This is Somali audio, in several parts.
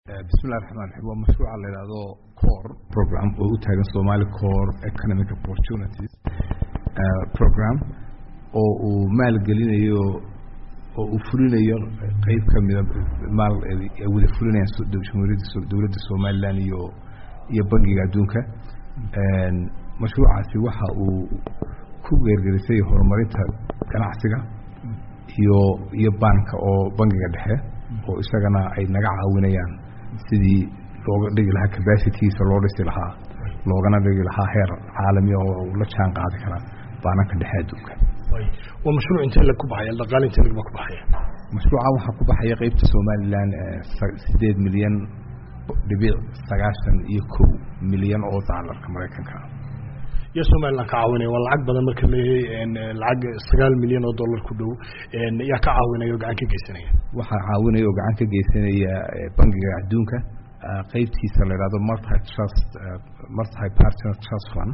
bismillahi raxmaan raxiim waa mashruuca la yidhaahdo core program oo u taagan somali core economic opportunities program oo uu maalgelinayo oo uu fulinayo qeyb kamida maal ay wada fulinayaan jamhuuriyadda dowladda somaliland iyo iyo bangiga adduunka mashruucaasi waxa uu ku geergerisay horumarinta ganacsiga iyo iyo banka oo bangiga dhexe oo isagana ay naga caawinayaan sidii looga dhigi lahaa capacitigiisa loo dhisi lahaa loogana dhigi lahaa heer caalami oo la jaan qaadi karaa baananka dhexe adduunka waa mashruuc intee lag ku baxaya dhaqaale intee lagba ku baxaya mashruuca waxaa ku baxaya qeybta somaliland sideed milyan dhibic sagaashan iyo kow milyan oo daalarka maraykanka iyo somaliland ka caawinaya waa lacag badan marka leeyahay lacag sagaal milyan oo dollar ku dhow yaa ka caawinaya oo gacan ka geysanaya waxaa caawinaya oo gacan ka geysanaya bangiga adduunka qeybtiisa la yidhahdo multi trust multi partner trust fund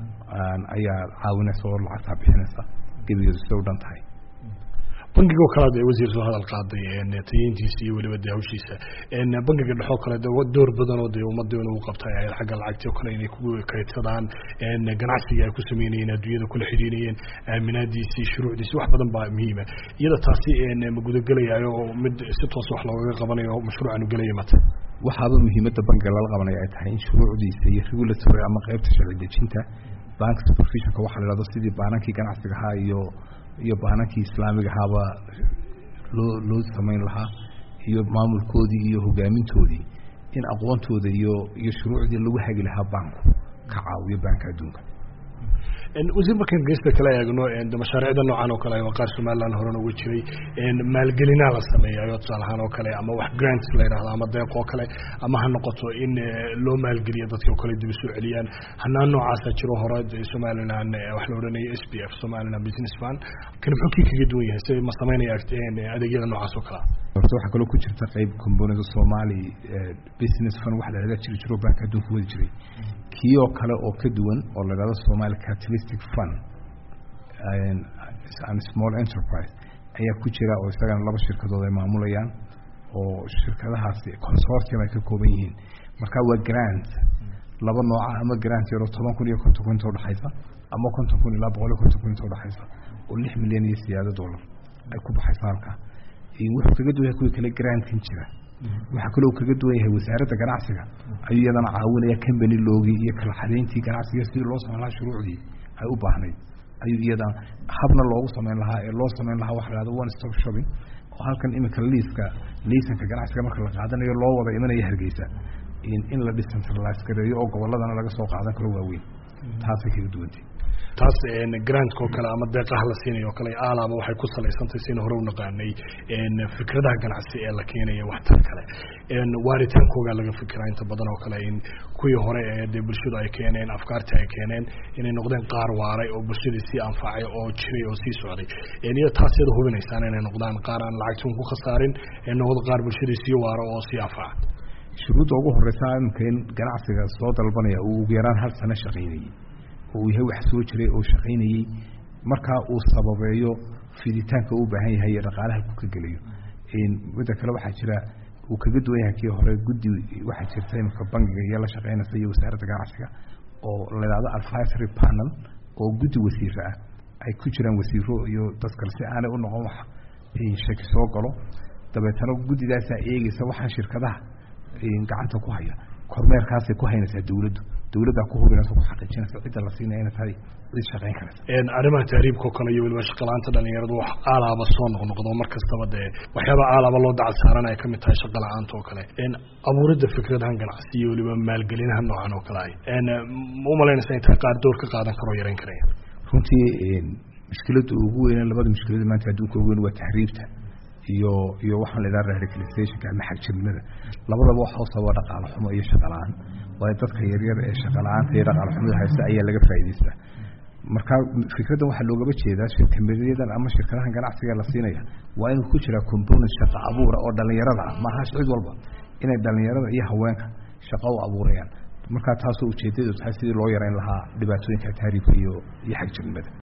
ayaa caawinaysa oo lacagtaa bixinaysa gebigeedu sida u dhan tahay bangigo kale de wasiir soo hadal qaaday tayeyntiisa iyo weliba de hawshiisa bangiga dhexoo kale de door badan oo de ummadda inuu qabtay ahayd xagga lacagti oo kale inay ku kaydsadaan ganacsiga ay ku sameynayeen adduunyada kula xidhiinayeen aaminaadiisii shuruucdiisi wax badan baa muhiima iyada taasi ma gudagelayaayo oo mid si toos wax loogaga qabanayo mashruucan u gelaya mata waxaaba muhiimadda bangiga lala qabanaya ay tahay in shuruucdiisa iyo regulatory ama qeybta sharci dejinta bank supervisionka waxa la yhahdo sidii baanankii ganacsiga ahaa iyo iyo baanankii islaamiga ahaaba loo loo samayn lahaa iyo maamulkoodii iyo hogaamintoodii in aqoontooda iyo iyo shuruucdii lagu hagi lahaa banku ka caawiyo banka adduunka wasiir markaan geesta kala eegno mashaariicda noocan oo kale waa qaar somaliland horena uga jiray maalgelinaa la sameeyayo tusaale ahaan oo kale ama wax grants la yidhahdo ama deeq oo kale ama ha noqoto in loo maalgeliyo dadka oo kale dib usoo celiyaan hanaan noocaasa jiro hore somaliland wax la odhanaya s b f somaliland business fund kan muxuu kii kaga duwan yahay si ma sameynaya adeegyada noocaas oo kalea horta waxaa kaloo ku jirta qeyb componida somali business fund wax lalaga jiri jiro banka adduunka wadi jiray kii oo kale oo ka duwan oo la yhahdo somali capitalistic fund and small enterprise ayaa ku jira oo isagana laba shirkadood ay maamulayaan oo shirkadahaasi consortium ay ka kooban yihiin marka waa grant laba nooca ama grant yaroo toban kun iyo konton kun inta udhexaysa ama konton kun ilaa boqol iyo konton kun inta udhexaysa oo lix milyan iyo siyaado dollar ay ku baxaysa halka wuxuu kaga duwan yahay kuwii kale grantkan jira waxaa kaloo kaga duwan yahay wasaaradda ganacsiga ayuu iyadana caawinaya company loogii iyo kala xadeyntii ganacsiga sidii loo samayn lahaa shuruucdii ay u baahnayd ayuu iyadana habna loogu samayn lahaa ee loo samayn lahaa waxa la hahdo one stop shopping oo halkan iminka liiska liisanka ganacsiga marka la qaadanayo loo wada imanaya hargeysa in la decentralize gareeyo oo gobolladana laga soo qaadan karo waaweyn taasay kaga duwantay taas grantka oo kale ama deeqaha la siinayo o kale aalaaba waxay ku salaysantahay sina hore u naqaanay fikradaha ganacsi ee la keenaya waxtar kale waaritaankoogaa laga fikiraa inta badan oo kale in kuwii hore ee dee bulshadu ay keeneen afkaartii ay keeneen inay noqdeen qaar waaray oo bulshadii sii anfacay oo jiray oo sii socday iyo taas yada hubinaysaan inay noqdaan qaar aan lacagtun ku khasaarin ee noqdo qaar bulshadii sii waaro oo sii anfaca shuruudda ugu horeysa imika in ganacsiga soo dalbanaya uu ugu yaraan hal sano shaqaynayey oo uu yahay wax soo jiray oo shaqaynayey markaa uu sababeeyo fiditaanka u baahan yahay iyo dhaqaalaha ku ka gelayo midda kale waxaa jira uu kaga duwan yahay kii hore guddi waxaa jirta imika bangiga iyo la shaqaynaysa iyo wasaaradda ganacsiga oo la yidhahdo advisory panel oo guddi wasiiro ah ay ku jiraan wasiiro iyo dad kale si aanay u noqon wax shaki soo galo dabeetana guddidaasaa eegeysa waxaan shirkadaha gacanta ku haya kormeerkaasay ku haynaysaa dawladdu dawladdaa ku hubinaysa ku xaqiijinaysa cidda la siinaya inay tahay cid shaqayn karaysa arrimaha tahriibka oo kale iyo weliba shaqalaanta dhalinyaradu wax aalaaba soo noqnoqdo mar kastaba dee waxyaaba aalaaba loo dacal saaran ay kamid tahay shaqa la-aanta oo kale abuuridda fikradahan ganacsi iyo weliba maalgelinaha noocan oo kale ay ma umalaynaysa in tahay qaar door ka qaadan karoo yareyn karaya runtii mushkiladda ugu weyne labada mushkilada maanta adduunka ugu weyn waa tahriibta iyo iyo waxaan la idhaha radicalizationka ama xagjirnimada labadaba waxa usababa dhaqaale xumo iyo shaqa la-aan waayo dadka yaryar ee shaqa la-aanta iyo dhaqaale xumada haysta ayaa laga faa'idaystaa marka fikraddan waxaa loogaba jeedaa shirkamedyadan ama shirkadahan ganacsiga la siinaya waa inuu ku jiraa component shaqa abuura oo dhalinyarada ah maaha cid walba inay dhalinyarada iyo haweenka shaqo u abuurayaan markaa taasoo ujeedadu tahay sidii loo yareyn lahaa dhibaatooyinka tahriibka iyo iyo xagjirnimada